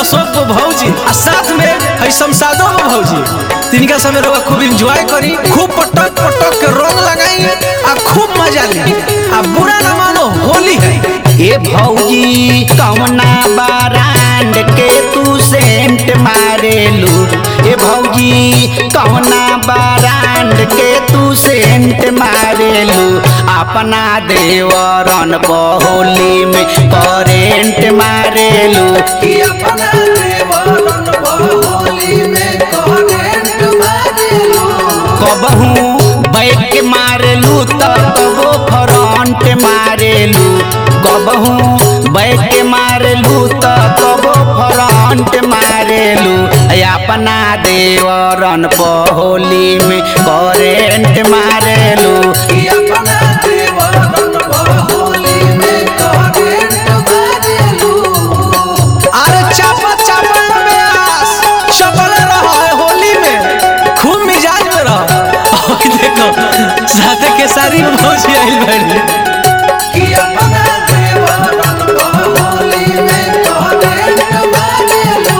अशोक को भौजी आ साथ में है शमशादो को भौजी तिनका समय रउआ खूब एंजॉय करी खूब पटक पटक के रंग लगाई आ खूब मजा ली आ बुरा ना मानो होली है ए भौजी कौना बारांड के तू सेंट मारेलू ए भौजी कौना बारांड के तू सेंट मारेलू अपना देवरन बहोली में करेंट मारेलू कि अपना देवरन होली में करेंट मारेलू कबहू बैक मारेलू त कबो फ्रंट मारेलू कबहू बैक मारेलू त कबो फ्रंट मारेलू ऐ अपना देवरन पहोली में करेंट मारेलू कि अपना देवरन होली में करेंट मारेलू अरे चापा चापा में आस चपल रहा है होली में खूब मिजाज में रहो और देखो साथे के सारी भौजी आई बड़ी कि अपना देवरन होली में करेंट मारेलू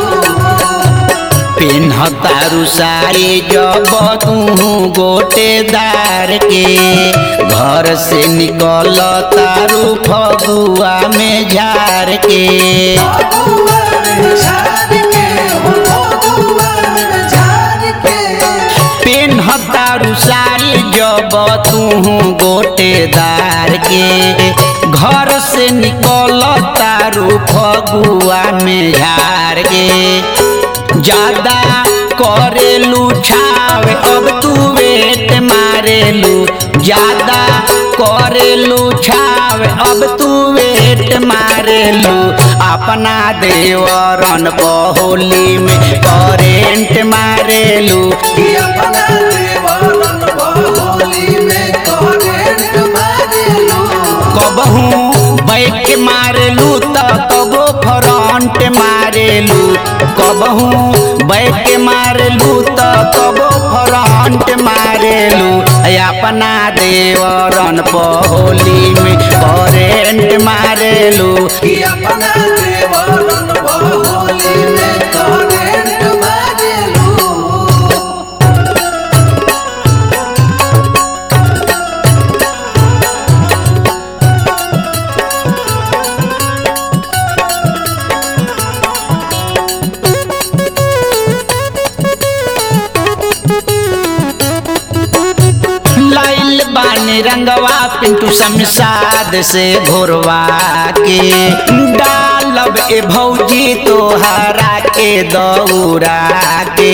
पेन्हतारू साड़ी जब तू गोटेदार के घर से निकल तारू फगुआ में झार के पेन्हतारू साड़ी जब तू गोटेदार के घर से निकल तारू फगुआ में झार के ज्यादा करेलू छाव अब तू वेट मारेलू ज्यादा करेलू छाव अब तू वेट मारेलू अपना देवरन बहोली में करेंट मारेलू कि अपना देवरन होली में करेंट मारेलू कबहू बैक मारेलू त कबो फ्रंट मारेलू कबहू बैक मारेलू त कबो फ्रंट मारेलू ऐ अपना देवरन पहोली में करेंट मारेलू कि अपना देवरन होली में करेंट मारेलू लाइल बानी रंगवा पिंटू शमशाद से घोरवा के डालब ए भौजी तोहरा के दौरा के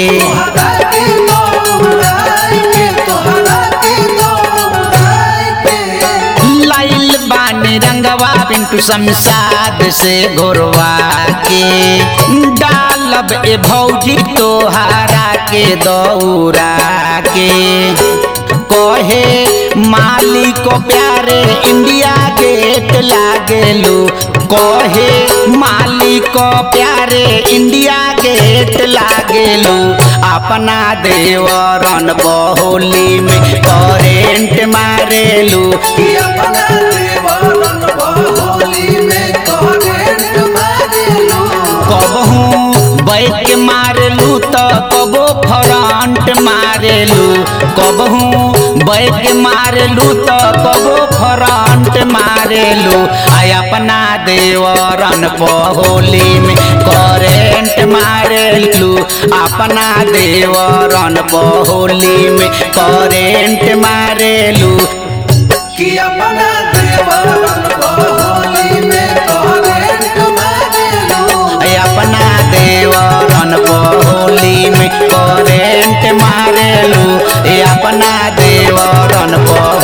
लाइल बानी रंगवा पिंटू शमशाद से घोरवा के डालब ए भौजी तोहरा के दौरा के कहे मालिक प्यारे इंडिया गेट लागेलू कहे मालिक प्यारे इंडिया गेट लागेलू अपना देवरन बहोली में करेंट मारेलू कि अपना देवरन होली में करेंट मारेलू कबहू बैक मारेलू त कबो फ्रंट मारेलू कबहू बैक मारेलू त कबो फ्रंट मारेलू आय अपना देवरन पहोली में करेंट मारेलू अपना देवरन पहोली में करेंट मारेलू कि अपना देवरन होली में करेंट मारेलू ऐ अपना देवरन पहोली में करेंट मारेलू ए अपना देवरन पहोली